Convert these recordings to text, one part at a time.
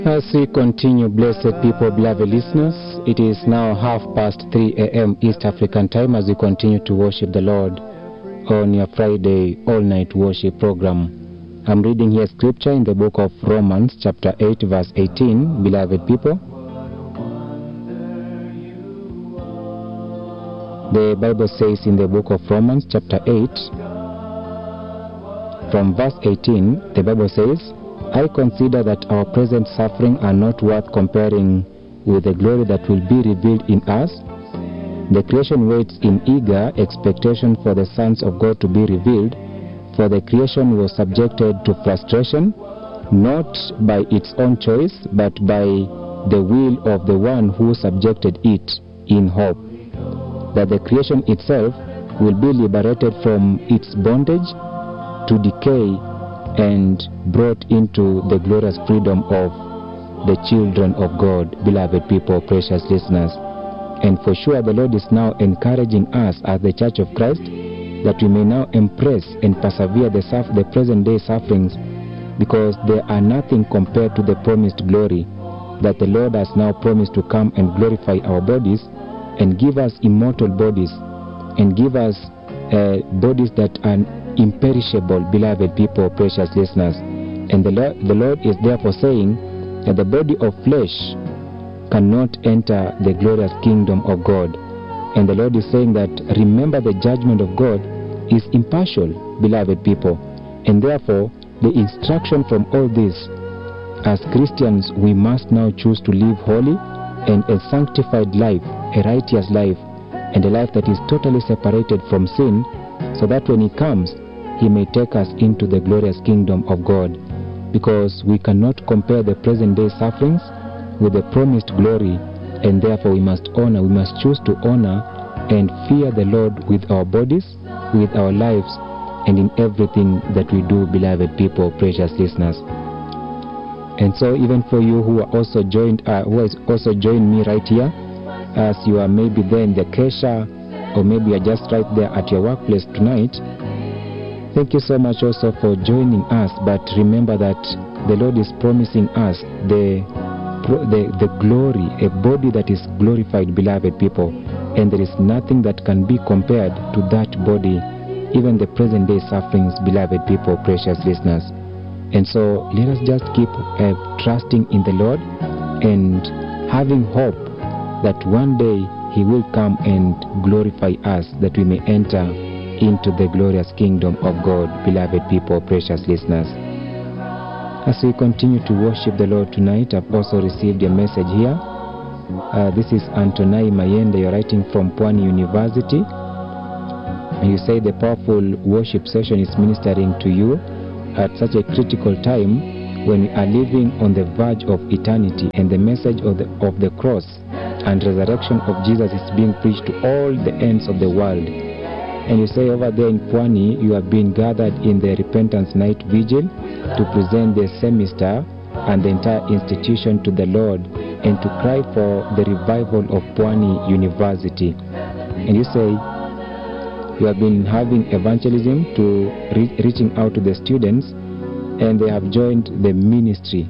As we continue, blessed people, beloved listeners, it is now half past 3 a.m. East African time as we continue to worship the Lord on your Friday all night worship program. I'm reading here scripture in the book of Romans, chapter 8, verse 18. Beloved people, the Bible says in the book of Romans, chapter 8, from verse 18, the Bible says, I consider that our present suffering are not worth comparing with the glory that will be revealed in us. The creation waits in eager expectation for the sons of God to be revealed, for the creation was subjected to frustration, not by its own choice, but by the will of the one who subjected it in hope, that the creation itself will be liberated from its bondage to decay and brought into the glorious freedom of the children of God, beloved people, precious listeners. And for sure, the Lord is now encouraging us as the Church of Christ that we may now embrace and persevere the, suff- the present day sufferings because they are nothing compared to the promised glory that the Lord has now promised to come and glorify our bodies and give us immortal bodies and give us uh, bodies that are imperishable, beloved people, precious listeners. And the Lord, the Lord is therefore saying that the body of flesh cannot enter the glorious kingdom of God. And the Lord is saying that remember the judgment of God is impartial, beloved people. And therefore, the instruction from all this, as Christians, we must now choose to live holy and a sanctified life, a righteous life, and a life that is totally separated from sin, so that when He comes, He may take us into the glorious kingdom of God. Because we cannot compare the present day sufferings with the promised glory, and therefore we must honor, we must choose to honor and fear the Lord with our bodies, with our lives, and in everything that we do, beloved people, precious listeners. And so, even for you who are also joined, uh, who has also joined me right here, as you are maybe there in the Kesha, or maybe you're just right there at your workplace tonight, thank you so much also for joining us. But remember that the Lord is promising us the the, the glory, a body that is glorified, beloved people. And there is nothing that can be compared to that body, even the present day sufferings, beloved people, precious listeners. And so let us just keep uh, trusting in the Lord and having hope that one day He will come and glorify us, that we may enter into the glorious kingdom of God, beloved people, precious listeners. As we continue to worship the Lord tonight, I've also received a message here. Uh, this is Antonai Mayende, you're writing from Pwani University. And you say the powerful worship session is ministering to you at such a critical time when we are living on the verge of eternity and the message of the, of the cross and resurrection of Jesus is being preached to all the ends of the world. And you say over there in Pwani, you have been gathered in the Repentance Night Vigil to present the semester and the entire institution to the Lord and to cry for the revival of Pwani University. And you say you have been having evangelism to re- reaching out to the students and they have joined the ministry.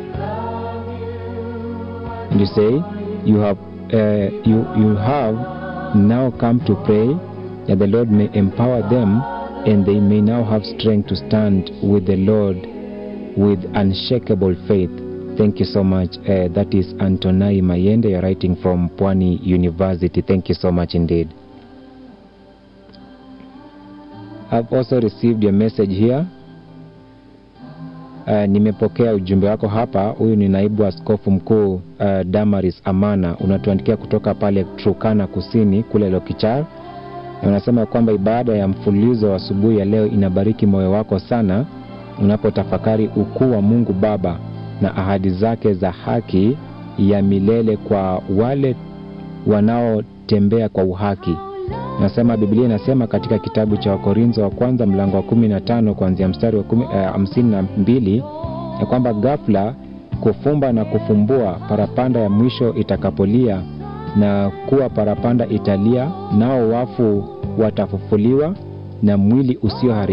And you say you have uh, you you have now come to pray that the Lord may empower them and they may now have strength to stand with the Lord with unshakable faith. Thank you so much. Uh, that is Antonai Mayende, you're writing from Pwani University. Thank you so much indeed. I've also received your message here. Uh, nimepokea ujumbe wako hapa. Huyu ni naibu askofu mkuu uh, Damaris Amana, unatuandikia kutoka pale Turkana Kusini kule Lokichar, na unasema kwamba ibada ya mfululizo wa asubuhi ya leo inabariki moyo wako sana unapotafakari ukuu wa Mungu Baba na ahadi zake za haki ya milele kwa wale wanaotembea kwa uhaki. Nasema Biblia inasema katika kitabu cha Wakorintho wa kwanza mlango wa 15 kuanzia mstari wa hamsini na mbili ya kwamba ghafla kufumba na kufumbua parapanda ya mwisho itakapolia na kuwa parapanda italia, nao wafu watafufuliwa na mwili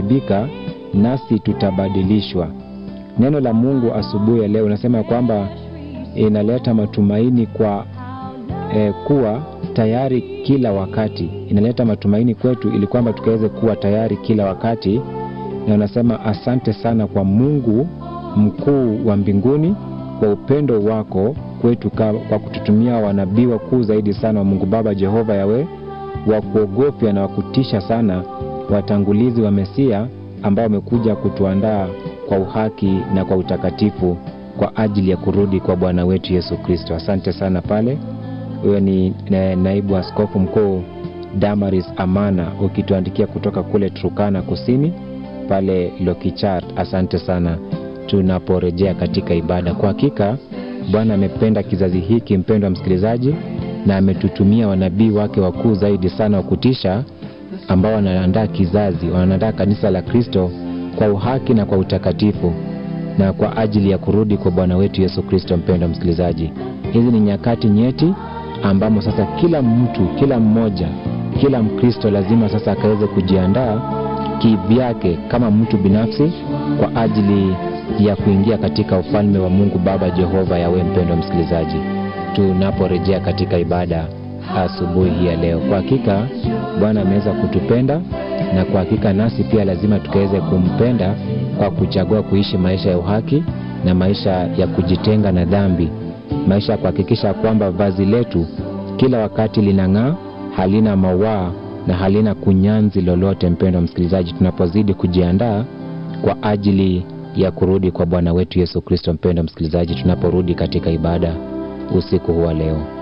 usioharibika, nasi tutabadilishwa. Neno la Mungu asubuhi ya leo unasema kwamba inaleta matumaini kwa eh, kuwa tayari kila wakati. Inaleta matumaini kwetu ili kwamba tukaweze kuwa tayari kila wakati, na unasema asante sana kwa Mungu mkuu wa mbinguni kwa upendo wako kwetu, ka- kwa kututumia wanabii wakuu zaidi sana wa Mungu Baba Jehova Yawe, wa kuogofya na wa kutisha sana, watangulizi wa Mesia ambao wamekuja kutuandaa kwa uhaki na kwa utakatifu kwa ajili ya kurudi kwa Bwana wetu Yesu Kristo. Asante sana pale. Huyo ni na- naibu askofu mkuu Damaris Amana ukituandikia kutoka kule Turkana Kusini pale Lokichar. Asante sana tunaporejea katika ibada. Kwa hakika Bwana amependa kizazi hiki, mpendwa msikilizaji, na ametutumia wanabii wake wakuu zaidi sana wa kutisha ambao wanaandaa kizazi, wanaandaa kanisa la Kristo kwa uhaki na kwa utakatifu na kwa ajili ya kurudi kwa Bwana wetu Yesu Kristo. Mpendwa msikilizaji, hizi ni nyakati nyeti ambamo sasa kila mtu, kila mmoja, kila Mkristo lazima sasa akaweze kujiandaa kivyake kama mtu binafsi kwa ajili ya kuingia katika ufalme wa Mungu Baba Jehova Yawe. Mpendwa msikilizaji, tunaporejea katika ibada asubuhi hii ya leo, kwa hakika Bwana ameweza kutupenda na kwa hakika nasi pia lazima tukaweze kumpenda kwa kuchagua kuishi maisha ya uhaki na maisha ya kujitenga na dhambi, maisha ya kuhakikisha kwamba vazi letu kila wakati linang'aa, halina mawaa na halina kunyanzi lolote. Mpendwa msikilizaji, tunapozidi kujiandaa kwa ajili ya kurudi kwa Bwana wetu Yesu Kristo. Mpendwa msikilizaji, tunaporudi katika ibada usiku huu wa leo.